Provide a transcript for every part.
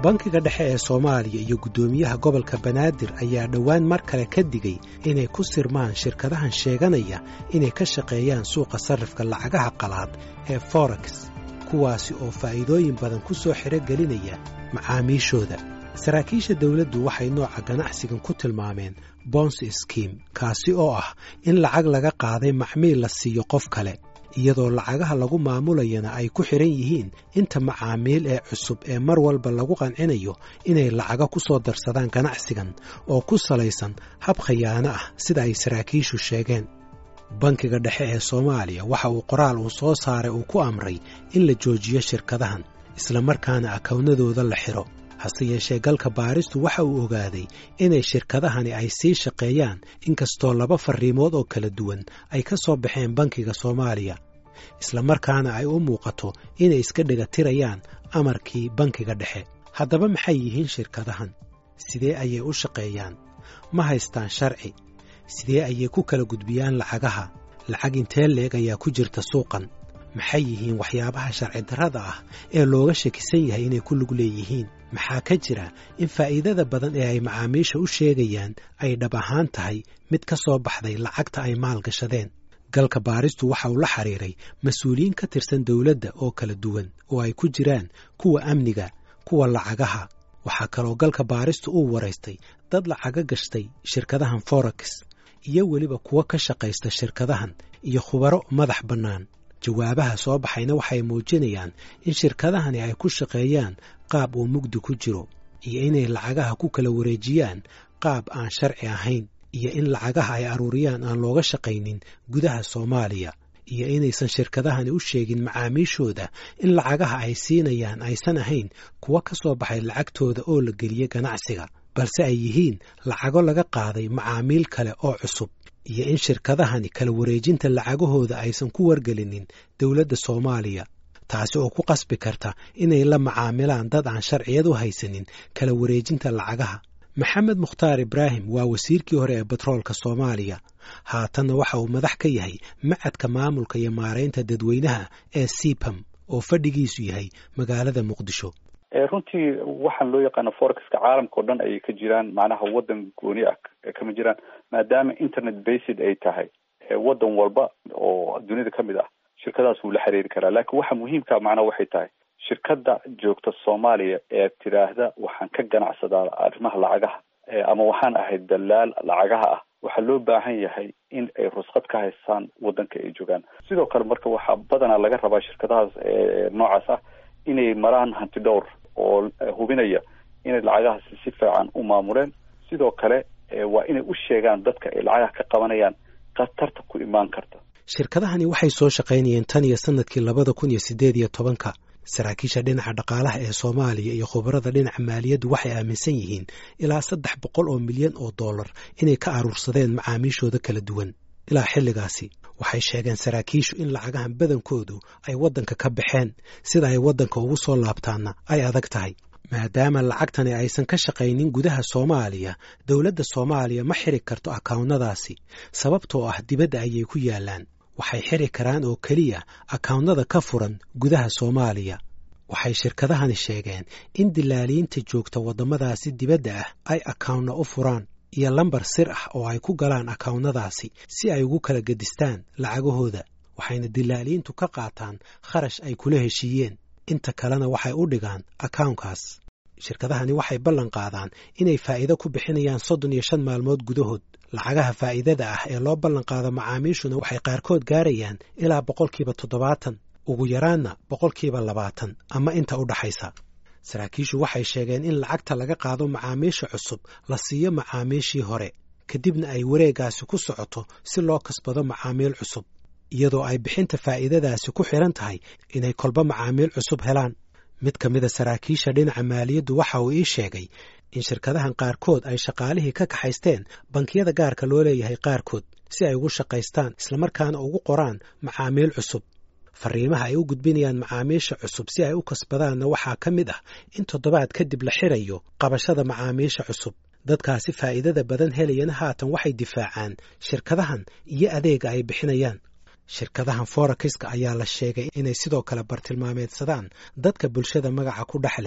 bankiga dhexe ee soomaaliya iyo guddoomiyaha gobolka banaadir ayaa dhowaan mar kale ka digay inay ku sirmaan shirkadahan sheeganaya inay ka shaqeeyaan suuqa sarrifka lacagaha qalaad ee forex kuwaasi oo faa'iidooyin badan ku soo xiro gelinaya macaamiishooda saraakiisha dawladdu waxay nooca ganacsigan ku tilmaameen bons skim kaasi oo ah in lacag laga qaaday macmiil la siiyo qof kale iyadoo lacagaha lagu maamulayana ay ku xidhan yihiin inta macaamiil ee cusub ee mar walba lagu qancinayo inay lacaga ku soo darsadaan ganacsigan oo ku salaysan hab khayaano ah sida ay saraakiishu sheegeen bankiga dhexe ee soomaaliya waxa uu qoraal uu soo saaray uu ku amray in la joojiyo shirkadahan islamarkaana akawnadooda la xidho hase yeeshee galka baaristu waxa uu ogaaday inay shirkadahani ay sii shaqeeyaan inkastoo laba farriimood oo kala duwan ay ka soo baxeen bankiga soomaaliya islamarkaana ay u muuqato inay iska dhegatirayaan amarkii bankiga dhexe haddaba maxay yihiin shirkadahan sidee ayay u shaqeeyaan ma haystaan sharci sidee ayay ku kala gudbiyaan lacagaha lacag intee leeg ayaa ku jirta suuqan maxay yihiin waxyaabaha sharci darrada ah ee looga shakisan yahay inay ku lug leeyihiin maxaa ka jira in faa'iidada badan ee ay macaamiisha u sheegayaan ay dhab ahaan tahay mid ka soo baxday lacagta ay maalgashadeen galka baaristu waxa uu la xiriiray mas-uuliyiin ka tirsan dawladda oo kala duwan oo ay ku jiraan kuwa amniga kuwa lacagaha waxaa kaloo galka baaristu uu waraystay dad lacaga gashtay shirkadahan forex iyo weliba kuwo ka shaqaysta shirkadahan iyo khubaro madax bannaan jawaabaha soo baxayna waxay muujinayaan in shirkadahani ay ku shaqeeyaan qaab uu mugdi ku jiro iyo inay lacagaha ku kala wareejiyaan qaab aan sharci ahayn iyo in lacagaha ay aruuriyaan aan looga shaqaynin gudaha soomaaliya iyo inaysan shirkadahani u sheegin macaamiishooda in lacagaha ay siinayaan aysan ahayn kuwa ka soo baxay lacagtooda oo la geliye ganacsiga balse ay yihiin lacago laga qaaday macaamiil kale oo cusub iyo in shirkadahani kala wareejinta lacagahooda aysan ku wargelinin dowladda soomaaliya taasi oo ku qasbi karta inay la macaamilaan dad aan sharciyad u haysanin kala wareejinta lacagaha maxamed mukhtaar ibraahim waa wasiirkii hore ee batroolka soomaaliya haatanna waxa uu madax ka yahay macadka maamulka iyo maaraynta dadweynaha ee sipam oo fadhigiisu yahay magaalada muqdisho runtii waxaan loo yaqaano forexka caalamka o dhan ayay ka jiraan macnaha waddan gooni ah kama jiraan maadaama internet based ay tahay waddan walba oo dunida ka mid ah shirkadaas wuu la xiriiri karaa laakiin waxa muhiimka macnaha waxay tahay shirkadda joogta soomaaliya ee tidhaahda waxaan ka ganacsadaa arrimaha lacagaha ama waxaan ahay dalaal lacagaha ah waxaa loo baahan yahay in ay rusqad ka haystaan waddanka ay joogaan sidoo kale marka waxaa badanaa laga rabaa shirkadahaas noocaas ah inay maraan hanti dhowr oo hubinaya inay lacagahaasi si fiican u maamuleen sidoo kale waa inay u sheegaan dadka ay lacagaha ka qabanayaan khatarta ku imaan karta shirkadahani waxay soo shaqaynayeen tan iyo sanadkii labada kun iyo siddeed iyo tobanka saraakiisha dhinaca dhaqaalaha ee soomaaliya iyo khubarada dhinaca maaliyaddu waxay aaminsan yihiin ilaa saddex boqol oo milyan oo dollar inay ka aruursadeen macaamiishooda kala duwan ilaa xilligaasi waxay sheegeen saraakiishu in lacagahan badankoodu ay waddanka ka baxeen sida ay waddanka ugu soo laabtaanna ay adag tahay maadaama lacagtani aysan ka shaqaynin gudaha soomaaliya dowladda soomaaliya ma xiri karto akawnnadaasi sababtoo ah dibadda ayay ku yaallaan waxay xiri karaan oo keliya akawnnada ka furan gudaha soomaaliya waxay shirkadahani sheegeen in dilaaliinta joogta waddamadaasi dibadda ah ay akawnna u furaan iyo lambar sir ah oo ay ku galaan akawnnadaasi si ay ugu kala gedistaan lacagahooda waxayna dilaaliintu ka qaataan kharash ay kula heshiiyeen inta kalena waxay u dhigaan akawnkaas shirkadahani waxay ballan qaadaan inay faa'iido ku bixinayaan soddon iyo shan maalmood gudahood lacagaha faa'iidada ah ee loo ballan qaado macaamiishuna waxay qaarkood gaarayaan ilaa boqolkiiba toddobaatan ugu yaraanna boqolkiiba labaatan ama inta u dhaxaysa saraakiishu waxay sheegeen in lacagta laga qaado macaamiisha cusub la siiyo macaamiishii hore kadibna ay wareeggaasi ku socoto si loo kasbado macaamiil cusub iyadoo ay bixinta faa'iidadaasi ku xidhan tahay inay kolba macaamiil cusub helaan mid ka mida saraakiisha dhinaca maaliyaddu waxa uu ii sheegay in shirkadahan qaarkood ay shaqaalihii ka kaxaysteen bankiyada gaarka loo leeyahay qaarkood si ay ugu shaqaystaan islamarkaana ugu qoraan macaamiil cusub farriimaha ay u gudbinayaan macaamiisha cusub si ay u kasbadaanna waxaa ka mid ah in toddobaad kadib la xirayo qabashada macaamiisha cusub dadkaasi faa'iidada badan helayana haatan waxay difaacaan shirkadahan iyo adeega ay bixinayaan shirkadahan forekiska ayaa la sheegay inay sidoo kale bartilmaameedsadaan dadka bulshada magaca ku dhex leh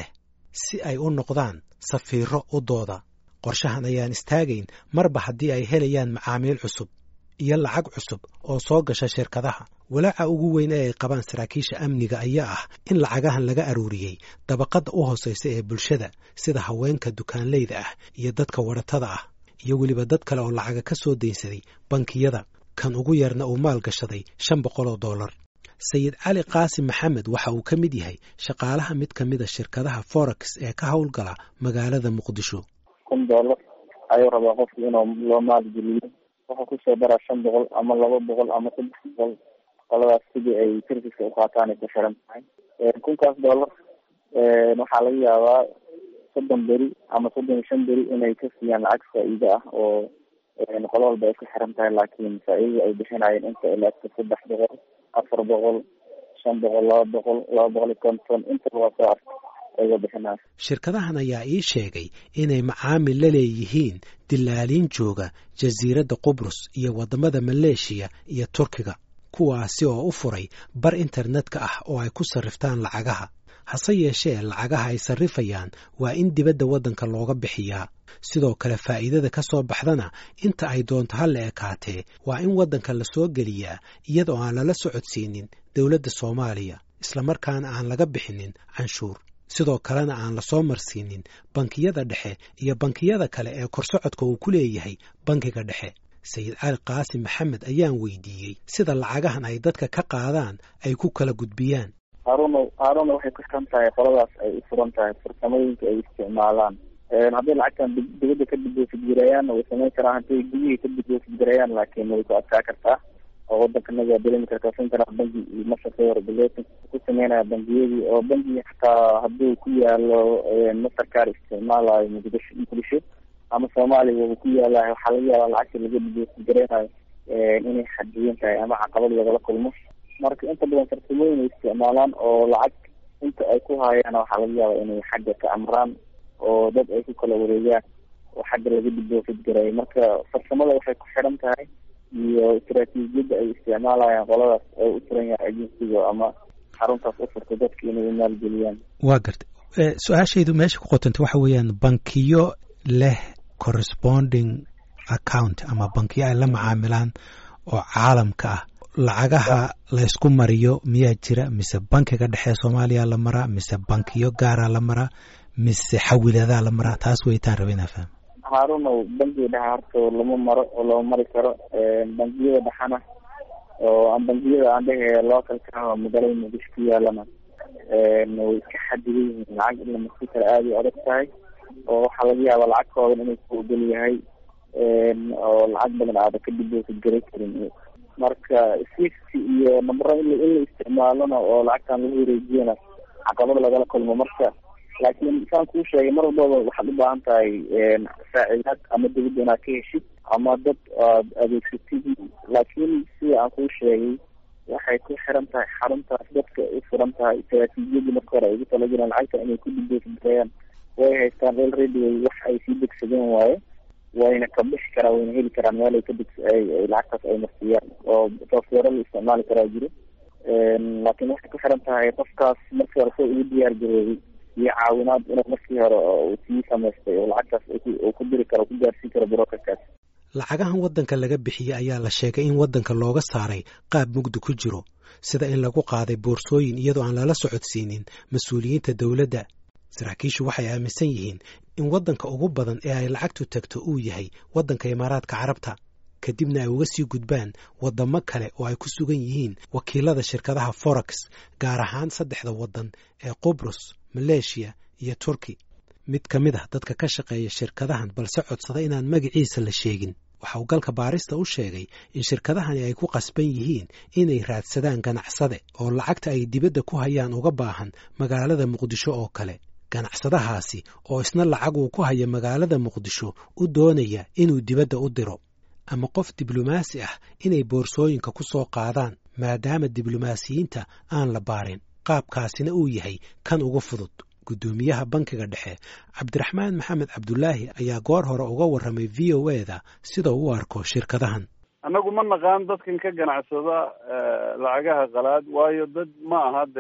si ay u noqdaan safiiro u dooda qorshahan ayaan istaagayn marba haddii ay helayaan macaamiil cusub iyo lacag cusub oo soo gasha shirkadaha walaaca ugu weyn ee ay qabaan saraakiisha amniga ayaa ah in lacagahan laga aruuriyey dabaqadda u hoosaysa ee bulshada sida haweenka dukaanleyda ah iyo dadka wadhatada ah iyo weliba dad kale oo lacaga ka soo daynsaday bankiyada kan ugu yarna uu maal gashaday shan boqol oo dollar sayid cali qaasim maxamed waxa uu ka mid yahay shaqaalaha mid ka mida shirkadaha forex ee ka howlgala magaalada muqdisho kun dollar ayuu rabaa qofku inuu loo maalgeliyo wuxuu kusoo daraa shan boqol ama laba boqol ama saddex boqol qoladaas sidii ay serviska uqaataan ay ku xiran tahay kunkaas dollar waxaa laga yaabaa soddon beri ama soddon iyo shan beri inay ka siiyaan lacag faa-iido ah oo qolo walba ay ku xiran tahay laakiin faa-iidada ay bixinayeen inta ilaagta saddex boqol afar boqol shan boqol laba boqol laba boqol iyo konton intaba waa soo arka ayga bixinaya shirkadahan ayaa ii sheegay inay macaamil la leeyihiin dilaaliin jooga jasiiradda qubrus iyo waddamada maleeshiya iyo turkiga kuwaasi oo u furay bar internetka ah oo ay ku sarriftaan lacagaha hase yeeshee lacagaha ay sarrifayaan waa in dibadda waddanka looga bixiyaa sidoo kale faa'iidada ka soo baxdana inta ay doonto ha la ekaatee waa in waddanka la soo geliyaa iyadoo aan lala socodsiinin dowladda soomaaliya islamarkaana aan laga bixinin canshuur sidoo kalena aan la soo marsiinin bankiyada dhexe iyo bankiyada kale ee korsocodka uu ku leeyahay bankiga dhexe sayid cali qaasim maxamed ayaan weydiiyey sida lacagahan ay dadka ka qaadaan ay ku kala gudbiyaan haaruna haaruna waxay ku xiran tahay qoladaas ay u furan tahay farsamooyinka ay isticmaalaan hadday lacagtan dibadda ka dibofidgarayaanna way samayn karaan hadday gudihii ka dibofidgarayaan laakiin way ku adkaa kartaa oo waddankanaga waa dareemi kartaa central banki iyo masharka regulating ku sameynaya bangiyadii oo bangi xataa hadduu ku yaalo mastercar isticmaalayo muqdisho muqdisho ama soomaaliya uu ku yaalayo waxaa laga yaabaa lacagta laga dibofidgaraynayo inay xadiyan tahay ama caqabad lagala kulmo marka inta badan farsamooyin ay isticmaalaan oo lacag inta ay ku haayaan waxaa laga yaabaa inay xagga ka amraan oo dad ay ku kala wareegaan oo xagga laga dibofidgarayo marka farsamada waxay ku xiran tahay iyo istaraatiijiyadda ay isticmaalayaan qoladaas oo u furan yahay agensiga ama xaruntaas u furta dadka inay maalgeliyaan waa gartay su-aashaydu meesha ku qotanta waxa weeyaan bankiyo leh corresponding account ama bankiyo ay la macaamilaan oo caalamka ah lacagaha laysku mariyo miyaa jira mise bankiga dhexe soomaaliya la maraa mise bankiyo gaara la maraa mise xawiladaa la maraa taas weytaan raba inaa fahmo haaruna bankiga dhexe horta lama maro oo lama mari karo bangiyada dhexana oo bangiyada aan dhehe localka oo magaalada muqdisho ku yaalana way iska xadidan yihiin lacag in la marsi kara aada ay adag tahay oo waxaa laga yaabaa lacagtoodan inay ku ogol yahay oo lacag badan aada ka dibofidgaray karin marka swift iyo nambaro in la isticmaalona oo lacagtan lagu wareejiyana caqabad lagala kulmo marka laakiin saan kuu sheegay mar walbaba waxaad u baahan tahay saacidaad ama dawladda inaad ka heshid ama dad aad adeegsatid laakiin sida aan kuu sheegay waxay ku xiran tahay xaruntaas dadka u furan tahay istaraatiijiyadii marka hore ay ugu talagaleen lacagta inay ku dibofidgarayaan way haystaan el radio wax ay sii degsadeen waaye wayna ka bixi karaan wayna heli karaan meel ay ka deg lacagtaas ay marsiyaan oo software la isticmaali karaa jiro laakiin waxay ku xiran tahay qofkaas markii hore soo ugu diyaar garoobay iyo caawinaad inuu markii hore uu sii samaystay oo lacagtaas uu ku diri karo ku gaarsiin karo brokerkaas lacagahan waddanka laga bixiyey ayaa la sheegay in waddanka looga saaray qaab mugdi ku jiro sida in lagu qaaday boorsooyin iyadoo aan lala socodsiinin mas-uuliyiinta dowladda saraakiishu waxay aaminsan yihiin in waddanka ugu badan ee ay lacagtu tagto uu yahay waddanka imaaraadka carabta kadibna ay uga sii gudbaan waddamo kale oo ay ku sugan yihiin wakiilada shirkadaha forex gaar ahaan saddexda waddan ee qubrus maleeshiya iyo turki mid ka mid ah dadka ka shaqeeya shirkadahan balse codsada inaan magaciisa la sheegin waxa uu galka baarista u sheegay in shirkadahani ay ku qasban yihiin inay raadsadaan ganacsade oo lacagta ay dibadda ku hayaan uga baahan magaalada muqdisho oo kale ganacsadahaasi oo isna lacag uu ku haya magaalada muqdisho u doonaya inuu dibadda u diro ama qof diblomaasi ah inay boorsooyinka ku soo qaadaan maadaama diblomaasiyiinta aan la baarin qaabkaasina uu yahay kan ugu fudud guddoomiyaha bankiga dhexe cabdiraxmaan maxamed cabdulaahi ayaa goor hore uga warramay v o e da sida u arko shirkadahan annagu ma naqaan dadkan ka ganacsada lacagaha qalaad waayo dad ma aha dee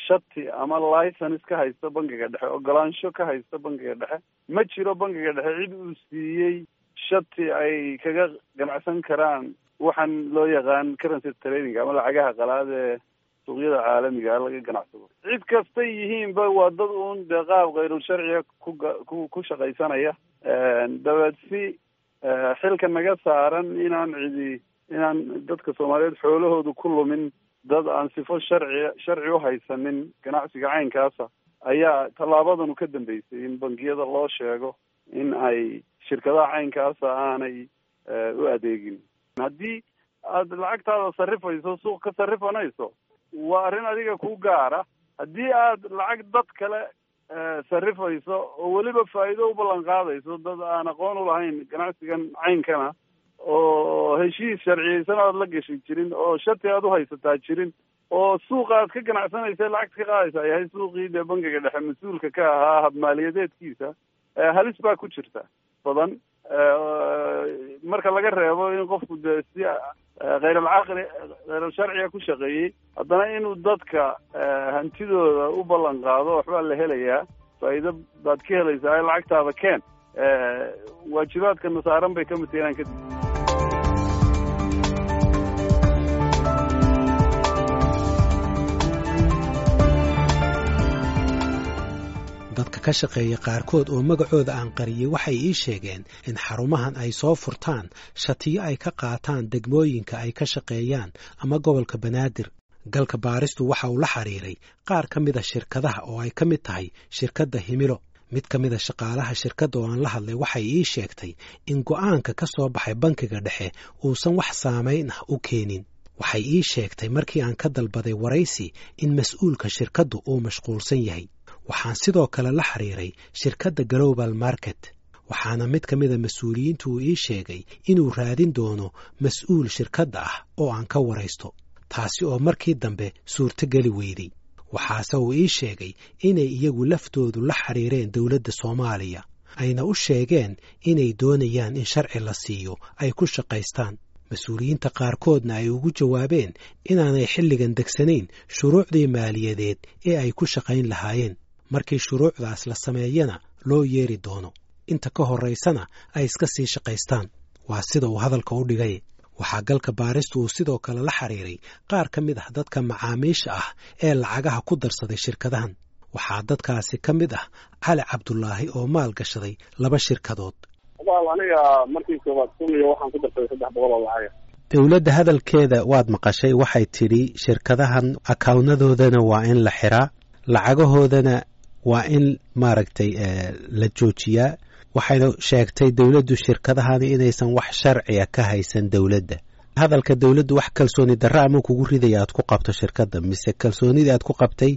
shati ama license ka haysta bangiga dhexe ogolaansho ka haysta bangiga dhexe ma jiro bangiga dhexe cid uu siiyey shati ay kaga ganacsan karaan waxaan loo yaqaan currency trading ama lacagaha qalaad ee suuqyada caalamiga laga ganacsado cid kastay yihiinba waa dad uun dee qaab kayrul sharciga ku ku shaqaysanaya dabeed si xilka naga saaran inaan cidi inaan dadka soomaaliyeed xoolahoodu ku lumin dad aan sifo sharci sharci u haysanin ganacsiga caynkaasa ayaa tallaabadanu ka dambeysay in bangiyada loo sheego in ay shirkadaha caynkaasa aanay u adeegin haddii aada lacagtaada sarrifayso suuq ka sarrifanayso waa arrin adiga ku gaara haddii aad lacag dad kale sarrifayso oo weliba faa'iido u ballan qaadayso dad aan aqoon u lahayn ganacsigan caynkana oo heshiis sharciyeysan aad la gashi jirin oo shati aad u haysataa jirin oo suuqa aad ka ganacsanaysa lacagta ka qaadaysa yahay suuqii dee bangiga dhexe mas-uulka ka ahaa habmaaliyadeedkiisa halis baa ku jirta badan marka laga reebo in qofku dee si khayral-caqli khayral sharciga ku shaqeeyey haddana inuu dadka hantidooda u ballan qaado waxbaa la helayaa faa'iido baad ka helaysaa lacagtaada keen waajibaadka nasaaran bay ka mid tahay inaan kadib dadka ka shaqeeya qaarkood oo magacooda aan qariyey waxay ii sheegeen in xarumahan ay soo furtaan shatiyo ay ka qaataan degmooyinka ay ka shaqeeyaan ama gobolka banaadir galka baaristu waxa uu la xiriiray qaar ka mida shirkadaha oo ay ka mid tahay shirkadda himilo mid ka mida shaqaalaha shirkadda oo aan la hadlay waxay ii sheegtay in go'aanka ka soo baxay bankiga dhexe uusan wax saamayn ah u keenin waxay ii sheegtay markii aan ka dalbaday waraysi in mas-uulka shirkaddu uu mashquulsan yahay waxaan sidoo kale la xiriiray shirkadda global market waxaana mid ka mida mas-uuliyiintu uu ii sheegay inuu raadin doono mas-uul shirkadda ah oo aan ka waraysto taasi oo markii dambe suurtogeli weyday waxaase uu ii sheegay inay iyagu laftoodu la xiriireen dowladda soomaaliya ayna u sheegeen inay doonayaan in sharci la siiyo ay ku shaqaystaan mas-uuliyiinta qaarkoodna ay ugu jawaabeen inaanay xilligan degsanayn shuruucdii maaliyadeed ee ay ku shaqayn lahaayeen markii shuruucdaas la sameeyana loo yeeri doono inta ka horraysana ay iska sii shaqaystaan waa sida uu hadalka u dhigay waxaa galka baaristu uu sidoo kale la xiriiray qaar ka mid ah dadka macaamiisha ah ee lacagaha ku darsaday shirkadahan waxaa dadkaasi ka mid ah cali cabdulaahi oo maal gashaday laba shirkadood aniga markii koobaad kumiyo waxaan ku darsaday saddex boqol oo lacaga dowladda hadalkeeda waad maqashay waxay tidhi shirkadahan akawnnadoodana waa in la xiraa lacagahoodana waa in maaragtay la joojiyaa waxayna sheegtay dowladdu shirkadahani inaysan wax sharciya ka haysan dowladda hadalka dowladdu wax kalsooni darra ama kugu ridaya aad ku qabto shirkadda mise kalsoonidii aad ku qabtay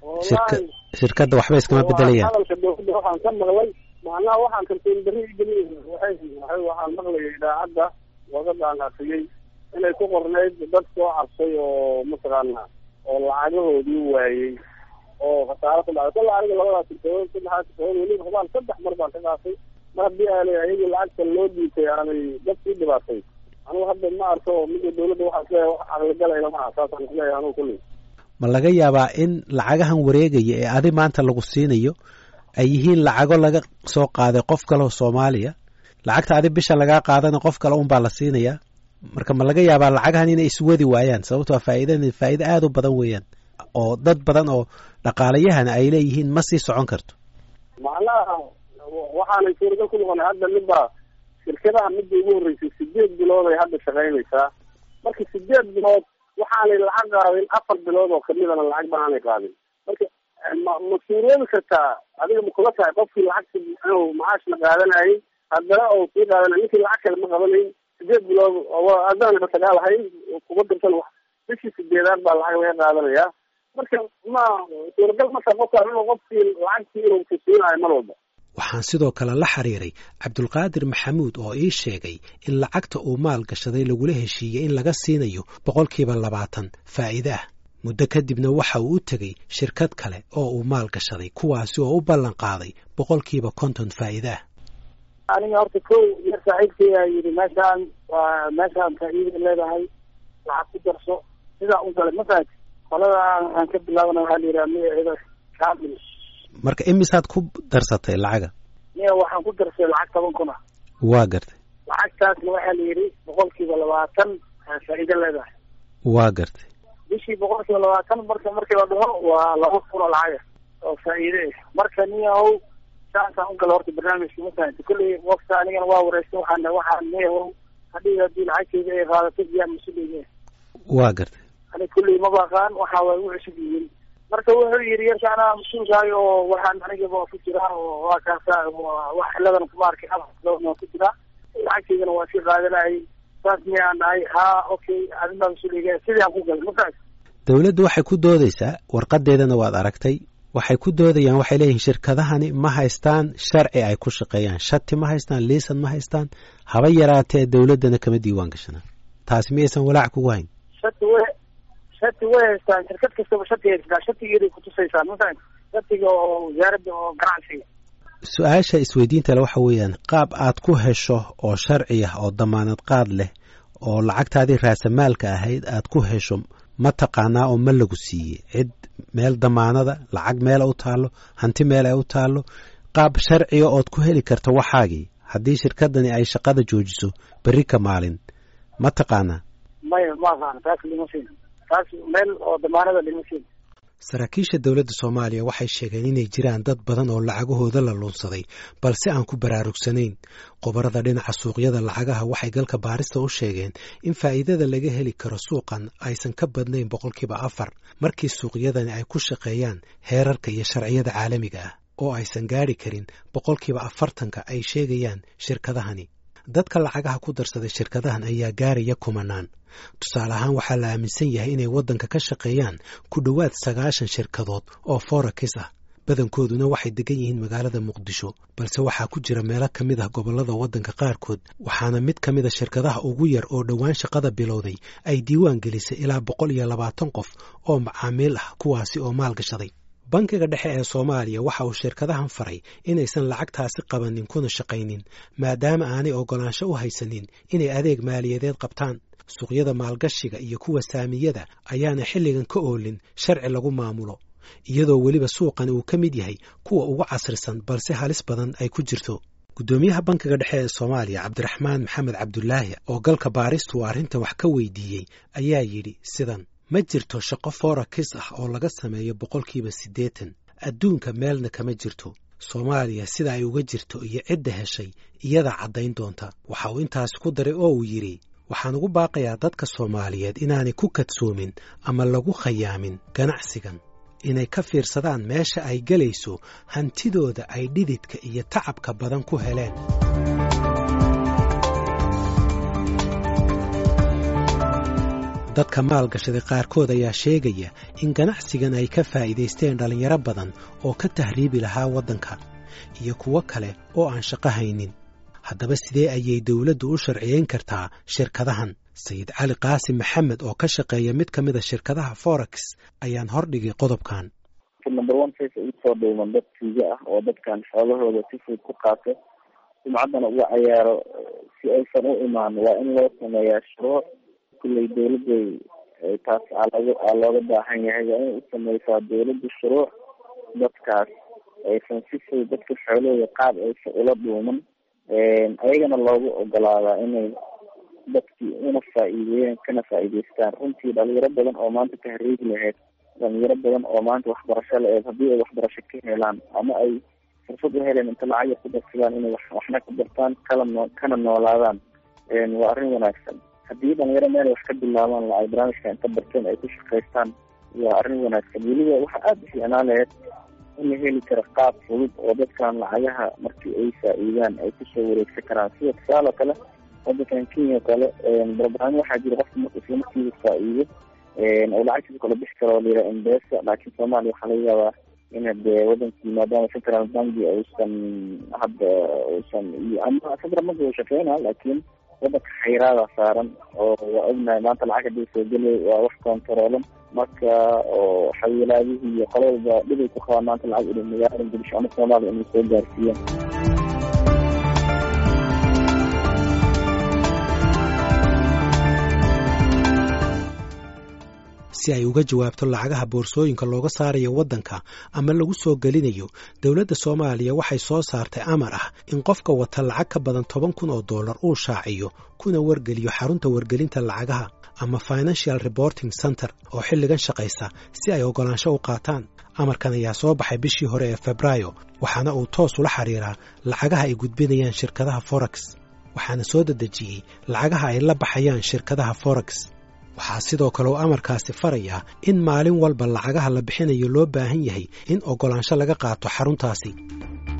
shirkadda waxba iskama bedelayaan hadalka dowladda waxaan ka maqlay macnaha waxaan kalsooni darri igeliy waxaan maqlayay idaacadda wadadan afiyey inay ku qornayd dad soo cabsay oo mataqaana oo lacagahoodii waayey oo khasaaro ku dhacday kolla aniga labadaas shirkadood saddexaas shirkadood weliba hubaan saddex mar baan ka qaatay mar haddii aanay ayagii lacagta loo dhiitay aanay dad sii dhibaatay anugu hadda ma arko mida dowladda waxaa isleeyahay wax caqligalayna maaha saasaan isleeyahay anugu kulli ma laga yaabaa in lacagahan wareegaya ee adi maanta lagu siinayo ay yihiin lacago laga soo qaaday qof kaleo soomaaliya lacagta adi bisha lagaa qaadana qof kale unbaa la siinayaa marka ma laga yaabaa lacagahan inay iswadi waayaan sababtoo faa'iidan faa'iido aada u badan weeyaan oo dad badan oo dhaqaalayahana ay leeyihiin ma sii socon karto macnaha waxaanay suuragal ku noqonay hadda midbaa shirkadaha midda ugu horreysay sideed bilood ay hadda shaqaynaysaa marka sideed bilood waxaanay lacag qaadin afar bilood oo kamidana lacag banaanay qaadin marka ma ma suuroobi kartaa adiga ma kula tahay qofkii lacagta inuu macaashna qaadanayay haddana oo sii qaadanay ninkii lacag kale ma qabanayn sideed bilood adaan sagaal ahayn kuga dirsan bishii sideedaad baa lacag laga qaadanayaa marka ma suuragal marka qofka inuu qofkii lacagtii inuu kusiinayo mar walba waxaan sidoo kale la xiriiray cabdulqaadir maxamuud oo ii sheegay in lacagta uu maal gashaday lagula heshiiyey in laga siinayo boqolkiiba labaatan faa'iide ah muddo kadibna waxa uu u tegey shirkad kale oo uu maal gashaday kuwaasi oo u ballan qaaday boqolkiiba konton faa'iide ah aniga horta kow yar saaxiibkaya yidhi meeshaan waa meeshaan faa'iida leedahay lacag ku darso sidaa u galay mafaati qolada aan ka bilaabana waxaa la yidhaha magaceeda kamil marka imisaad ku darsatay lacaga miya waxaan ku darsay lacag toban kun ah waa gartay lacagtaasna waxaa la yidhi boqolkiiba labaatan faa'iido leedahay waa gartay bishii boqolkiiba labaatan marka markii la dhaho waa laba kun oo lacaga oo faa'iide ah marka niyahow saasaan u gala horta barnaamijka mafahamta kolley wafta anigana waa wareystay waxaan waxaan niyahow hadhii haddii lacagteyda ay qaadato biyaa mas-uuliyne waa gartay ani kulley ma baqaan waxa way u cusub yihiin marka wuxuu yidhi yarka anaa mas-uulkaayo oo waxaan anigaba ku jiraa oo waa kaasa wax ciladan kuma arkay waa ku jiraa lacagteydana waa sii qaadanayay saas miyaan dhahay ha okay adinbaa mas-uuliga sidaan ku galay mafaas dowladdu waxay ku doodaysaa warqadeedana waad aragtay waxay ku doodayaan waxay leeyihiin shirkadahani ma haystaan sharci ay ku shaqeeyaan shati ma haystaan liisan ma haystaan haba yaraatee dowladdana kama diiwaan gashana taasi miyaysan walaac kugu hayn shati way shati way haystaan shirkad kastaba shati haystaa shatigeeday kutusaysaa mafahan shatiga oo wasaaradda oo ganacsiga su-aasha isweydiinta le waxa weeyaan qaab aad ku hesho oo sharci ah oo damaanad qaad leh oo lacagtaadii raasamaalka ahayd aad ku hesho ma taqaanaa oo ma lagu siiyey cid meel damaanada lacag meela u taallo hanti meel ay u taallo qaab sharciga ood ku heli karta waxaagii haddii shirkadani ay shaqada joojiso berri ka maalin ma taqaanaa maya ma aqaana taas lima siin taas meel oo damaanada lima siin saraakiisha dowladda soomaaliya waxay sheegeen inay jiraan dad badan oo lacagahooda la luunsaday balse aan ku baraarugsanayn qobarada dhinaca suuqyada lacagaha waxay galka baarista u sheegeen in faa'iidada laga heli karo suuqan aysan ka badnayn boqolkiiba afar markii suuqyadani ay ku shaqeeyaan heerarka iyo sharciyada caalamiga ah oo aysan gaadhi karin boqolkiiba afartanka ay sheegayaan shirkadahani dadka lacagaha ku darsaday shirkadahan ayaa gaaraya kumanaan tusaale ahaan waxaa la aaminsan yahay inay waddanka ka shaqeeyaan ku dhowaad sagaashan shirkadood oo forakis ah badankooduna waxay degan yihiin magaalada muqdisho balse waxaa ku jira meelo ka mid ah gobollada waddanka qaarkood waxaana mid ka mida shirkadaha ugu yar oo dhowaan shaqada bilowday ay diiwaan gelisay ilaa boqol iyo labaatan qof oo macaamiil ah kuwaasi oo maalgashaday bankiga dhexe ee soomaaliya waxa uu shirkadahan faray inaysan lacagtaasi qabanin kuna shaqaynin maadaama aanay oggolaansho u haysanin inay adeeg maaliyadeed qabtaan suuqyada maalgashiga iyo kuwa saamiyada ayaana xilligan ka oolin sharci lagu maamulo iyadoo weliba suuqani uu ka mid yahay kuwa ugu casrisan balse halis badan ay ku jirto guddoomiyaha bankiga dhexe ee soomaaliya cabdiraxmaan maxamed cabdulaahi oo galka baaristu arrintan wax ka weydiiyey ayaa yidhi sidan ma jirto shaqo forakis ah oo laga sameeyo boqolkiiba siddeetan adduunka meelna kama jirto soomaaliya sida ay uga jirto iyo cidda heshay iyada caddayn doonta waxa uu intaasi ku daray oo uu yidhi waxaan ugu baaqayaa dadka soomaaliyeed inaanay ku kadsoomin ama lagu khayaamin ganacsigan inay ka fiirsadaan meesha ay gelayso hantidooda ay dhididka iyo tacabka badan ku heleen dadka maalgashaday qaarkood ayaa sheegaya in ganacsigan ay ka faa'iidaysteen dhallinyaro badan oo ka tahriibi lahaa waddanka iyo kuwo kale oo aan shaqo haynin haddaba sidee ayay dowladdu u sharciyeyn kartaa shirkadahan sayid cali qaasim maxamed oo ka shaqeeya mid ka mida shirkadaha forex ayaan hordhigay qodobkan number one face usoo dhuuman dad tiiga ah oo dadkan xoolahooda si fudud ku qaato sumcaddana uga cayaaro si aysan u imaan waa in loo sameeyaa shuruuc kulley dawladday taas alog aa looga baahan yahay waa inay u sameysaa dawladda shuruuc dadkaas aysan si fudud dadka xoolahooda qaab aysan ula dhuuman ayagana loogu ogolaadaa inay dadkii una faa-iideeyeen kana faa-iideystaan runtii dhalinyaro badan oo maanta tahriigi lahayd dhalinyaro badan oo maanta waxbarasho la-eed haddii ay waxbarasho ka helaan ama ay fursad u heleen inta lacag yar ku darsadaan inay waxna ka bartaan kala noo kana noolaadaan waa arrin wanaagsan haddii dhalinyaro meel wax ka bilaabaan ay barnaamijka inta barteen ay ku shaqaystaan waa arrin wanaagsan weliba waxaa aada u fiicnaan lahayd in la heli karo qaab fudud oo dadkan lacagaha markii ay faa-iidaan ay kusoo wareegsan karaan sida tusaale kale wadankan kenya kale barbaami waxaa jira qofka marka isla markiiba faa-iido oo lacagtiisa kala bixi karo layidhaha embesa laakiin soomaaliya waxaa laga yaabaa ina dee wadankii maadaama central banki uusan hadda uusan iyo ama central banki uu shaqeynaa laakiin wadanka xayraada saaran oo waa ognahay maanta lacag hadii soo gelay waa wax kontaroolan marka oo xawiilaadihii iyo qololba dhibay ku qabaan maanta lacag inay magaalada muqdisho ama soomaaliya inay soo gaarsiiyaan si ay uga jawaabto lacagaha boorsooyinka looga saarayo waddanka ama lagu soo gelinayo dowladda soomaaliya waxay soo saartay amar ah in qofka wata lacag ka badan toban kun oo dollar uu shaaciyo kuna wargeliyo xarunta wargelinta lacagaha ama financial reporting center oo xilligan shaqaysa si ay oggolaansho u qaataan amarkan ayaa soo baxay bishii hore ee febraayo waxaana uu toos ula xiriiraa lacagaha ay gudbinayaan shirkadaha forex waxaana soo dedejiyey lacagaha ay la baxayaan shirkadaha forex waxaa sidoo kale uu amarkaasi farayaa in maalin walba lacagaha la bixinayo loo baahan yahay in oggolaansho laga qaato xaruntaasi